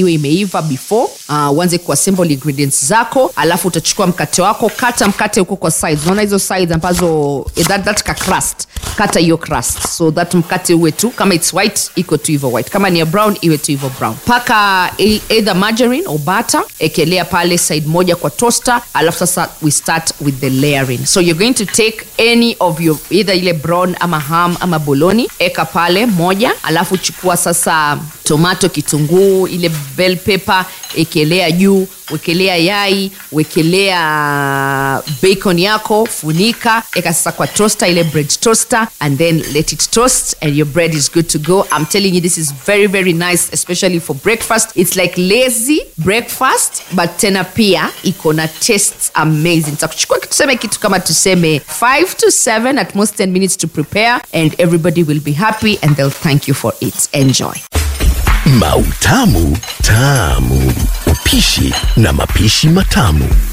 iwe imeiva before uh, uanze kuassemble ingredients zako alafu utachukua mkate wako kata mkate huko kwa sides unaona hizo sides ambazo eh, that, that ka crust kata hiyo crust so that mkate uwe tu kama its white iko tu hivyo white kama ni ya brown iwe tu hivyo brown paka e- either margarine or butter ekelea pale side moja kwa toaster alafu sasa we start with the layering so you're going to take any of your either ile brown ama ham ama boloni eka pale moja alafu chukua sasa tomato kitunguu ile bell pepper ekelea juu wekelea yai wekelea bacon yako funika eka sasa kwa toaster ile bread toaster and then let it toast and your bread is good to go i'm telling you this is very very nice especially for breakfast it's like lazy breakfast but tena pia iko na tastes amazing takuchukua tuseme kitu kama tuseme 5 to 7 at most 10 minutes to prepare and everybody will be happy and they'll thank you for it enjoy Mautamu Tamu. Upishi na mapishi matamu.